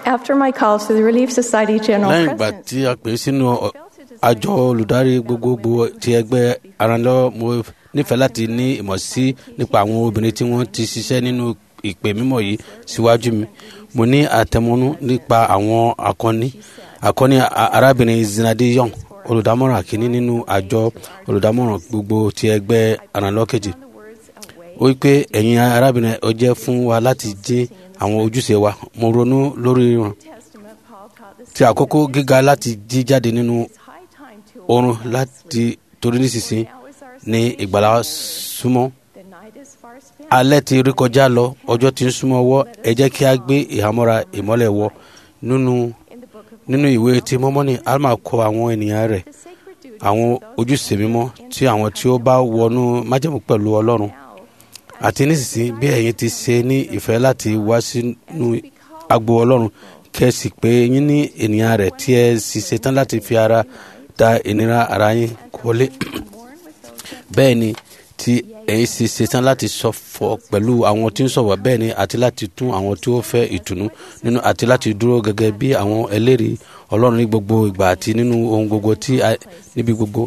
After my call to the Relief Society General lẹ́yìn ìgbà President, tí a pè é sínú ọ- àjọ olùdarí gbogbogbò ti ẹgbẹ́ aranlọ́wọ́ mo nífẹ̀ẹ́ láti ní ìmọ̀ sí nípa àwọn obìnrin tí wọ́n ti ṣiṣẹ́ nínú ìpè mímọ́ yìí síwájú mi mo ní àtẹmọ́nú nípa àwọn akọni akọni a- arábìnrin zinadi young olùdámọ̀ràn kìíní nínú àjọ olùdámọ̀ràn gbogbo ti ẹgbẹ́ aranlọ́wọ́ kejì ó wí pé ẹ̀yin arábìnrin ó jẹ́ fún wa láti jẹ́ àwọn ojúṣe wa mo ronú lórí wọn Testament, Paul taught the ti àkókò gíga láti jí jáde nínú it's high time to oorun láti torí nísinsìnyí Now is our ní ìgbàlá súnmọ́ The night is far spent. alẹ́ ti rí kọjá lọ ọjọ́ ti ń súnmọ́ ọwọ́ ẹ jẹ́ kí a gbé ìhámọ́ra ìmọ́lẹ̀ wọ nínú In the book of nínú ìwé tí mọ́mọ́nì alma kọ àwọn ènìyàn rẹ̀ the sacred duties àwọn of those ojúṣe mímọ́ tí àwọn tí ó bá wọnú májẹ̀mú pẹ̀lú ọlọ́run now àti nísinsìnyí bí ẹ̀yin ti ṣe ní ìfẹ́ láti wá sínú agbo ọlọ́run kẹ́sì pé yín ní ènìyàn rẹ̀ tí ẹ sì ṣetán láti fi ara da ìnira ara yín wọlé mourn with those that bẹ́ẹ̀ ni tí ẹ̀yin sì ṣetán láti ṣọ̀fọ̀ pẹ̀lú àwọn tí ń ṣọ̀wọ̀ bẹ́ẹ̀ ni àti láti tún àwọn tí ó fẹ́ ìtùnú nínú àti láti dúró gẹ́gẹ́ bí àwọn ẹlẹ́rìí ọlọ́run ní gbogbo ìgbà àti nínú ohun gbogbo tí a- níbi gbogbo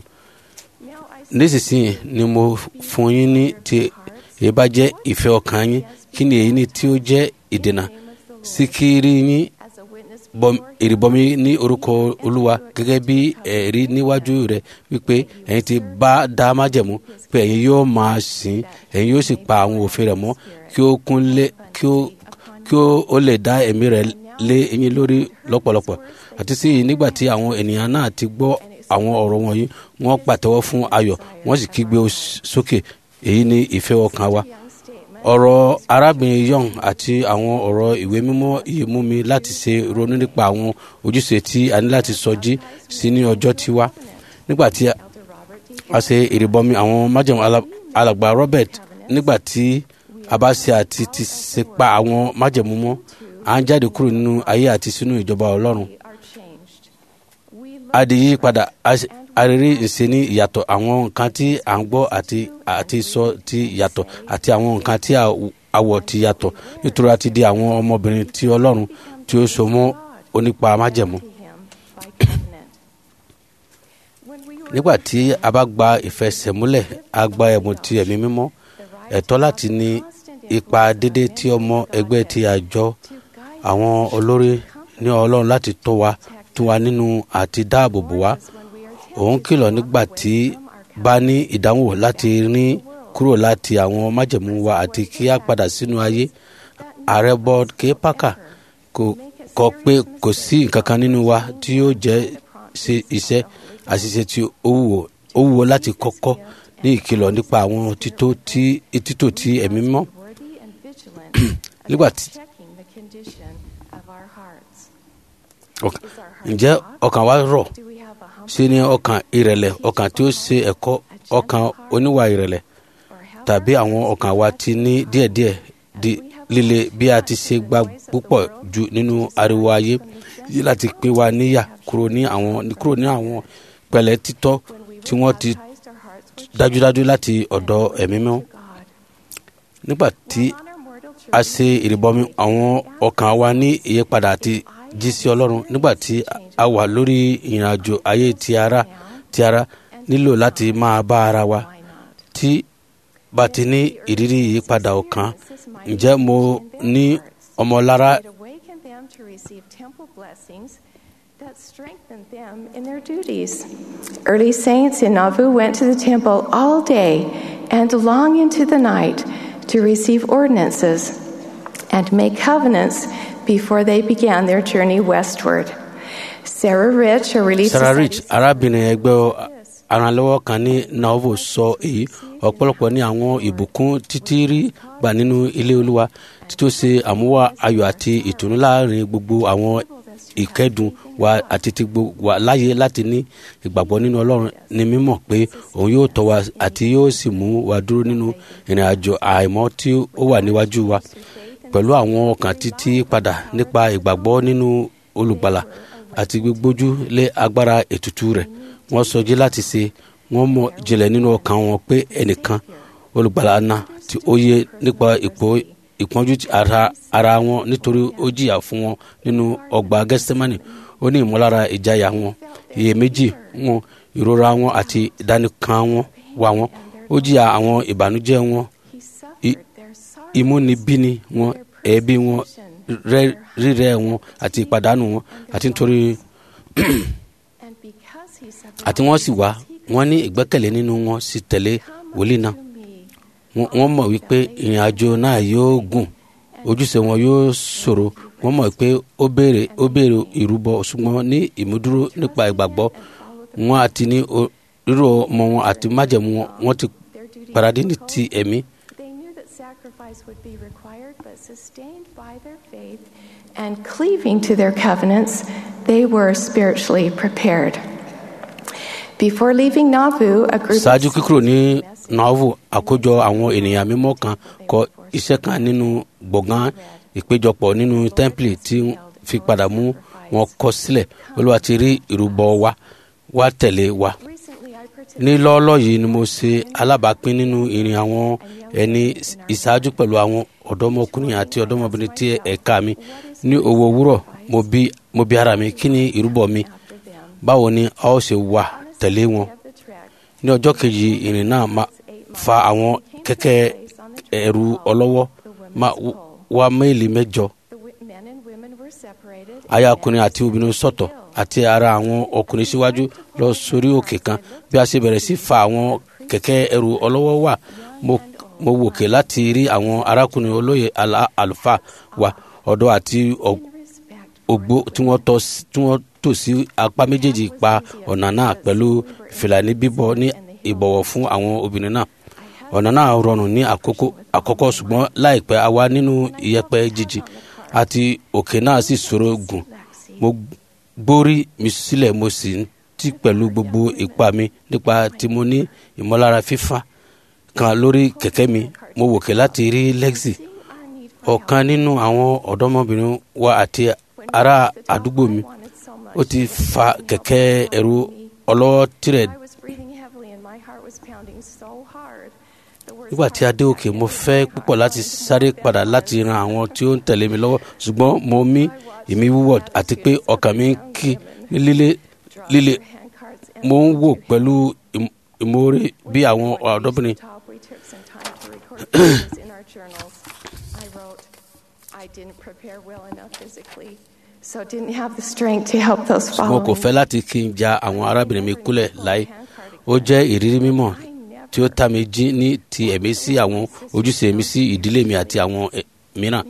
now I nísinsìnyí ni mo fún yín ní tí èyí bá jẹ́ ìfẹ́ ọkàn yín kí ni èyí ni tí ó jẹ́ ìdènà sí kí rí yín as a witness bọm- ìrìbọmi ní orúkọ olúwa gẹ́gẹ́ bí ẹ̀rí níwájú rẹ̀ wípé ẹ̀yin ti bá dá májẹ̀mú pé ẹ̀yin yóò máa sìn ẹ̀yin yóò sì pa àwọn òfin rẹ̀ mọ́ kí ó kún lé kí ó kí ó ó lè dá ẹ̀mí rẹ̀ lé ẹ̀yin lórí lọ́pọ̀lọpọ̀ àti sí i nígbà tí àwọn ènìyàn náà ti gbọ́ àwọn ọ̀rọ̀ wọ̀nyí wọ́n pàtẹ́wọ́ fún ayọ̀ wọ́n sì kígbe os- sókè èyí ni ìfẹ́ ọkàn wa young statement ọ̀rọ̀ arábìnrin young àti àwọn ọ̀rọ̀ ìwé mímọ́ yìí mú mi láti ṣe ronú nípa àwọn ojúṣe tí a ní láti sọjí sí ní ọjọ́ tí wá nígbà tí a- Elder Robert D. a ṣe ìrìbọmi àwọn májèmú ala- alàgbà robert nígbà tí a bá ṣe àti ti ṣe pa àwọn májèmú mọ́ à ń jáde kúrò nínú ayé àti sínú ìjọba ọlọ́run We are changed. We a di yí padà a ṣe- a rí ìṣe ní ìyàtọ̀ àwọn nǹkan tí à ń gbọ́ àti àti sọ ti yàtọ̀ àti àwọn nǹkan tí a- àwọ̀ ti yàtọ̀ nítorí a ti di àwọn ọmọbìnrin tí ọlọ́run tí ó so mọ́ onípa májẹ̀mú. to him by covenant. When we were nígbà tí a bá gba ìfẹsẹ̀múlẹ̀ a gba ẹ̀bùn ti ẹ̀mí mímọ́ ẹ̀tọ́ láti ní ipa dédé tí ọmọ ẹgbẹ́ ti àjọ to guide àwọn olórí ní ọlọ́run láti tọ́ wa tún wa nínú àti dáàbò bò wá us when we are tempted òun kìlọ̀ nígbà tí bá ní ìdánwò láti rí kúrò láti àwọn májẹ̀mú wa àti kí a padà sínú ayé ààrẹ board k parker kò kọ pé kò sí nǹkan kan nínú wa tí yóò jẹ́ ṣe iṣẹ́ àṣìṣe tí ó wúwo ó wúwo láti kọ́kọ́ ní ìkìlọ̀ nípa àwọn títò tí títò tí ẹ̀mí mọ́ worthy and vigilant nígbà about tí checking the condition of our hearts. ọkàn- Is our heart ǹjẹ́ soft? ọkàn wa rọ̀ Do we have a humble ṣe ni ọkàn ìrẹ̀lẹ̀ ọkàn tí ó ṣe ẹ̀kọ́ ọkàn oníwà ìrẹ̀lẹ̀ or have tàbí àwọn ọkàn wa ti ní díẹ̀díẹ̀ di líle bí a ti ṣe gba púpọ̀ jù nínú ariwo ayé yìí láti pín wa níyà kúrò ní àwọn kúrò ní àwọn pẹ̀lẹ́ títọ́ tí wọ́n ti baptized our hearts with dájúdájú láti ọ̀dọ̀ ẹ̀mí mọ́ God? nígbà tí On our mortal a journey, ṣe ìrìbọmi àwọn ọkàn wa ní ìyípadà àti jí sí ọlọ́run nígbà tí a wà lórí ìrìnàjò ayé ti ara ti ara nílò láti máa bá ara wa why not? tí bá ti ní ìrírí ìyípadà ọkàn ǹjẹ́ mo ní ọmọlára It awakened them to receive temple blessings that strengthened them in their duties. Early saints in Nauvoo went to the temple all day and long into the night to receive ordinances and make covenants before they began their journey westward. Sarah Rich, a Relief sarah Society rich arábìnrin ẹgbẹ́ aranlọ́wọ́ kan ní nauvoo sọ èyí ọ̀pọ̀lọpọ̀ ní àwọn ìbùkún títí rí gbà nínú ilé olúwa títí ó ṣe àmúwá ayọ̀ àti ìtùnú láàrin gbogbo àwọn ìkẹ́dùn wa àti ti gbogbo wa láyé láti ní ìgbàgbọ́ nínú ọlọ́run ní mímọ̀ pé òun yóò tọ́ wa àti yóò sì mú wa dúró nínú ìrìn àjò àìmọ́ tí ó wà níwájú wa pẹ̀lú àwọn ọkàn títí padà nípa ìgbàgbọ́ nínú olùgbàlà àti gbígbójú lé agbára ètùtù rẹ̀ wọ́n sọjí láti ṣe wọ́n mọ̀ jìnlẹ̀ nínú ọkàn wọn pé ẹnìkan olùgbàlà náà tí ó yẹ nípa ipò ìpọ́njú ara ara wọn nítorí ó jìyà fún wọn nínú ọgbà gẹ́sítímánì ó ní ìmọ̀lára ìjayà wọn iyèméjì wọn ìrora wọn àti ìdánìkan wọn wà wọn ó jìyà àwọn ìbànújẹ́ wọn ìmúnibíni wọn ẹ̀bi wọn rírẹ́ wọn àti ìpàdánù wọn àti nítorí àti wọ́n sì wá wọ́n ní ìgbẹ́kẹ̀lé nínú wọn sì tẹ̀lé wòlíì náà wọ́n mọ̀ wípé ìrìn àjò náà yóò gùn ojúṣe wọn yóò ṣòro wọ́n mọ̀ pé ó béèrè ó béèrè ìrúbọ ṣùgbọ́n ní ìmúdúró nípa ìgbàgbọ́ wọn àti ní rírò ọmọ wọn àti májẹ̀mú wọn wọ́n ti paradí ní ti ẹ̀mí. And cleaving to their covenants, they were spiritually prepared. Before leaving Nauvoo, a group ṣáájú kíkúrò ní Nauvoo àkójọ àwọn ènìyàn mímọ́ kan kọ iṣẹ́ kan nínú gbọ̀ngàn ìpéjọpọ̀ nínú tẹ́ḿpìlì tí fi padà mú wọn kọ sílẹ̀ olúwa ti rí ìrúbọ wa wá tẹ̀lé wa. ní lọ́ọ́lọ́ yìí ni mo ṣe alábàápín nínú ìrìn àwọn ẹni ìṣáájú pẹ̀lú àwọn ọ̀dọ́mọkùnrin àti ọ̀dọ́mọbìnrin tí ẹ̀ka mi ní owó òwúrọ̀ mo bi ara mi kí ni ìrúbọ mi báwo ni a ó ṣe wà tẹ̀lé wọn. ní ọjọ́ kejì ìrìn náà máa fa àwọn kẹ̀kẹ́ ẹ̀rù ọlọ́wọ́ máa wá méèlì mẹ́jọ. aya ọkùnrin àti obìnrin sọ̀tọ̀ àti ara àwọn ọkùnrin síwájú lọ sórí òkè kan bí a ṣe bẹ̀rẹ̀ sí fa àwọn kẹ̀kẹ́ ẹ̀rù ọlọ́wọ́ wà mo wòkè láti rí àwọn arákùnrin olóyè àlùfáà wa ọ̀dọ́ àti ògbó tí wọ́n tò sí apá méjèèjì pa ọ̀nà náà pẹ̀lú fìlàní bíbọ̀ ní ìbọ̀wọ̀ fún àwọn obìnrin náà ọ̀nà náà rọrùn ní àkọ́kọ́ ṣùgbọ́n láìpẹ́ a wà nínú ìyẹ̀pẹ̀ jíjì àti òkè náà sì ṣòro gùn mo gbórí mi sílẹ̀ mo sì ń tì pẹ̀lú gbogbo ipá mi nípa tí mo ní ìmọ̀lára fífa kan lórí kẹ̀kẹ́ mi mo wòkè láti rí lexi ọ̀kan nínú àwọn ọ̀dọ́mọbìnrin wa àti ará àdúgbò mi ó ti fa kẹ̀kẹ́ ẹ̀rù ọlọ́wọ́ tirẹ̀ nígbà tí a dé òkè mo fẹ́ púpọ̀ láti sáré padà láti ran àwọn tí ó ń tẹ̀lé mi lọ́wọ́ ṣùgbọ́n mo mí ìmí wúwọ̀ àti pé ọkàn mi ń kí ní líle líle mo ń wò pẹ̀lú ìmoore bí àwọn ọ̀dọ́bìnrin. So didn't have the strength to help those mo kò following. fẹ́ láti kí n ja àwọn arábìnrin mi kúlẹ̀ láì ó jẹ́ ìrírí mímọ́ tí ó ta mi jí ní ti ẹ̀mí sí àwọn ojúṣe mi sí ìdílé mi àti àwọn ẹ̀- mìíràn.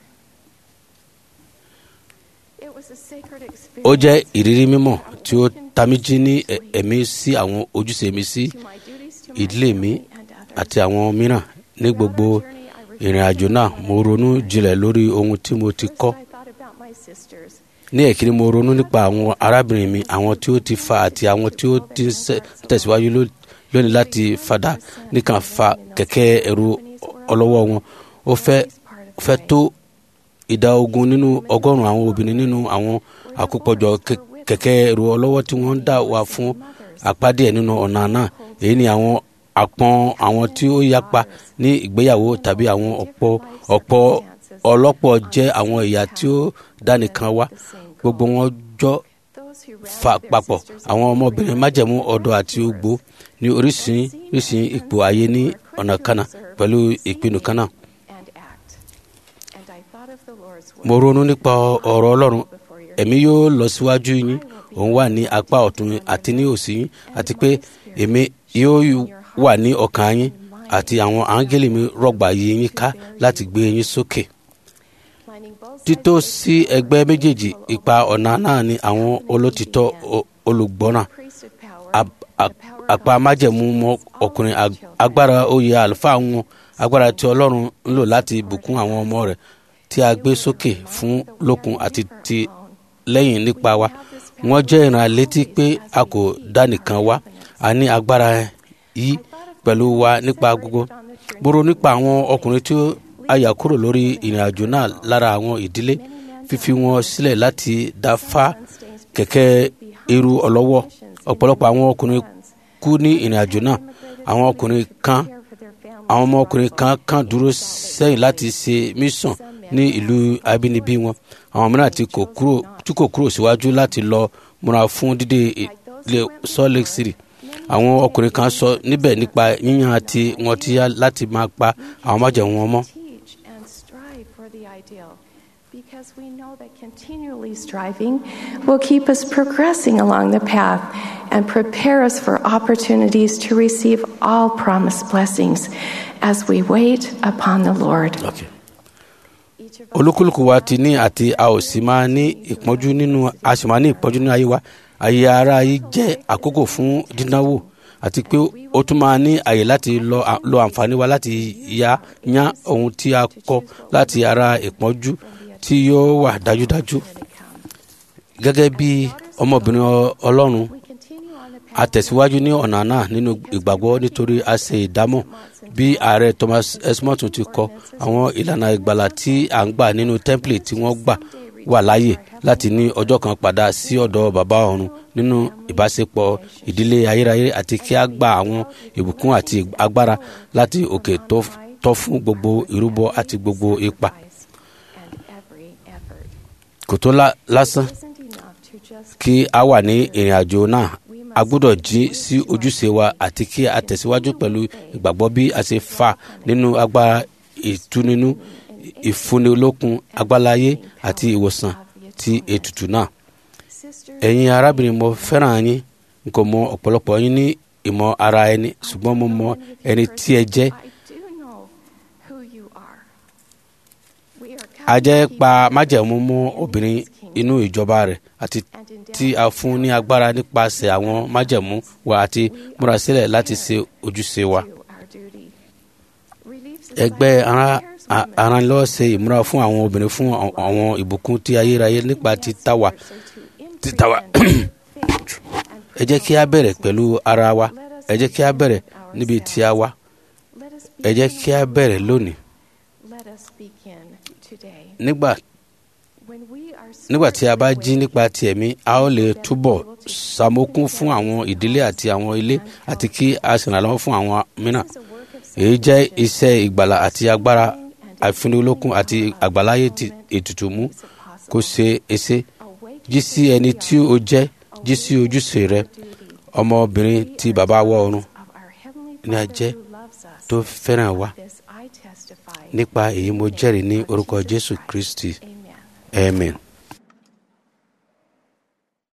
It was a sacred ó jẹ́ experience ìrírí mímọ́ tí ó ta mi jí ní ẹ̀- ẹ̀mí sí àwọn ojúṣe mi sí to my duties to my ìdílé mi family and others. àti àwọn mìíràn ní gbogbo ìrìn àjò náà mo ronú jinlẹ̀ lórí ohun tí mo ti kọ́. First, I thought about my sisters. ní ẹ̀kíní mo ronú nípa àwọn arábìnrin mi àwọn tí ó ti fa àti àwọn tí ó ti ń ṣe- tẹ̀síwájú ló- lónìí láti fadà nìkan fa kẹ̀kẹ́ ẹ̀rù ọlọ́wọ́ wọn ó fẹ́ ó fẹ́ tó ìdá ogún nínú ọgọ́rùn-ún àwọn obìnrin nínú àwọn àkópọ̀jọ kẹ- kẹ̀kẹ́ ẹ̀rù ọlọ́wọ́ tí wọ́n ń dà wá fún apá díẹ̀ nínú ọ̀nà náà èyí ni àwọn àpọn àwọn tí ó yapa ní ìgbéyàwó tàbí àwọn ọ̀pọ̀ ọ̀pọ̀ ọlọ́pọ̀ jẹ́ àwọn ìyá tí ó dánìkan wá gbogbo wọn jọ Those who fa rallied their papọ̀ sisters àwọn ọmọbìnrin májẹ̀mú ọ̀dọ́ àti ogbó ní oríṣiríṣi ipò ayé ní ọ̀nà kanna pẹ̀lú ìpinnu kanna. and act. And I thought of the Lord's word. mo ronú nípa ọ̀rọ̀ ọlọ́run before your ẹ̀mí yóò lọ síwájú yín òun wà ní apá ọ̀tún àti ní òsì yín àti pé èmi yóò wà ní ọkàn yín àti àwọn áńgẹ́lì mi rọ̀gbà yí yín ká láti gbé yín sókè. lining both títò sides sí ẹgbẹ́ méjèèjì ipa ọ̀nà náà ni àwọn olótìtọ́ o- olùgbọ́ràn priesthood power, Ap- ap- apá májẹ̀mú mọ́ ọkùnrin ag- agbára oyè àlùfáà wọn agbára tí ọlọ́run ń lò láti bùkún àwọn ọmọ rẹ̀ tí a gbé sókè fún lókun àti ti lẹ́yìn nípa wa wọ́n jẹ́ ìrànlétí pé a kò dá nìkan wá a ní agbára yìí pẹ̀lú wa nípa gbogbo gbòòrò nípa àwọn ọkùnrin tí a yà kúrò lórí ìrìn àjò náà lára àwọn ìdílé fífi wọn sílẹ̀ láti dá fá kẹ̀kẹ́ eru ọlọ́wọ́ ọ̀pọ̀lọpọ̀ àwọn ọkùnrin kú ní ìrìn àjò náà àwọn ọkùnrin kan care for their families àwọn ọmọkùnrin kan kan dúró sẹ́yìn láti ṣe mission ní ìlú abínibí wọn àwọn mìíràn tí kò kúrò tí kò kúrò síwájú láti lọ múra fún dídé ilé salt lake city àwọn ọkùnrin kan sọ níbẹ̀ nípa yíyan àti wọn ti yá láti máa pa àwọn májẹ̀mú wọn mọ́. teach and strive for the ideal because we know that continually striving will keep us progressing along the path and prepare us for opportunities to receive all promised blessings as we wait upon the Lord. Okay. olúkúlùkù wa ti ní àti a ò sì máa ní ìpọ́njú nínú a sì máa ní ìpọ́njú nínú ayé wa ayé ara yìí jẹ́ àkókò fún dídánwò àti pé ó tún máa ní àyè láti lọ lo àǹfààní wa láti ya yán ohun tí a kọ́ láti ara ìpọ́njú tí yóò wà dájúdájú gẹ́gẹ́ bí ọmọbìnrin ọlọ́run We continue on the a tẹ̀síwájú ní ọ̀nà náà nínú ìgbàgbọ́ nítorí a ṣe ìdámọ̀ bí ààrẹ thomas esmọ́tún ti kọ àwọn ìlànà ìgbàlà tí à ń gbà nínú tẹ́ḿpìlì tí wọ́n gbà wà láàyè láti ní ọjọ́ kan padà sí ọ̀dọ̀ bàbá ọ̀run nínú ìbáṣepọ̀ ìdílé ayérayé àti kí a gba àwọn ìbùkún àti agbára láti òkè tó tọ́ fún gbogbo ìrúbọ àti gbogbo ipa and every effort. kò tó lá- lásán Isn't enough to just kí a wà ní ìrìn àjò náà a gbọ́dọ̀ jí sí ojúṣe wa àti kí a tẹ̀síwájú pẹ̀lú ìgbàgbọ́ bí a ṣe fà nínú agbára ìtúnínú ìfúnnilókun agbálayé àti ìwòsàn ti ètùtù náà. sister ẹ̀yin arábìnrin mo fẹ́ràn yín n kò mọ ọ̀pọ̀lọpọ̀ yín ní ìmọ̀ ara ẹni ṣùgbọ́n mo mọ ẹni tí ẹ jẹ́ I do know who you are. We are a jẹ́ covenant pa keepers májẹ̀mú mọ́ in obìnrin His kingdom inú ìjọba rẹ̀ àti and endowed tí a fún ní agbára nípasẹ̀ àwọn májẹ̀mú wa àti múra sílẹ̀ láti ṣe ojúṣe wa. to our duty. Relief ẹgbẹ́ Society ara prepares a- women aranlọ́wọ́ ṣe ìmúra fún àwọn obìnrin fún àwọn- àwọn ìbùkún tí ayérayé nípa títa wa títa wa. ẹ jẹ́ kí a bẹ̀rẹ̀ pẹ̀lú ara wa ẹ jẹ́ kí a bẹ̀rẹ̀ níbi tí a wá ẹ jẹ́ kí a bẹ̀rẹ̀ lónìí nígbà nígbà tí a bá jí nípa ti ẹ̀mí a ó lè túbọ̀ ṣàmókún fún àwọn ìdílé àti àwọn ilé àti kí a ṣèrànlọ́wọ́ fún àwọn mìíràn èyí jẹ́ iṣẹ́ ìgbàlà àti agbára àìfúnnilókun àti àgbàláyé ti ètùtù mú kó ṣe èsè jí sí ẹni tí ó jẹ́ jí sí ojúṣe rẹ ọmọbìnrin tí bàbá wọ ọ̀run ní a jẹ́ tó fẹ́ràn wa nípa èyí mo jẹ́rìí ní orúkọ jésù kristi amen.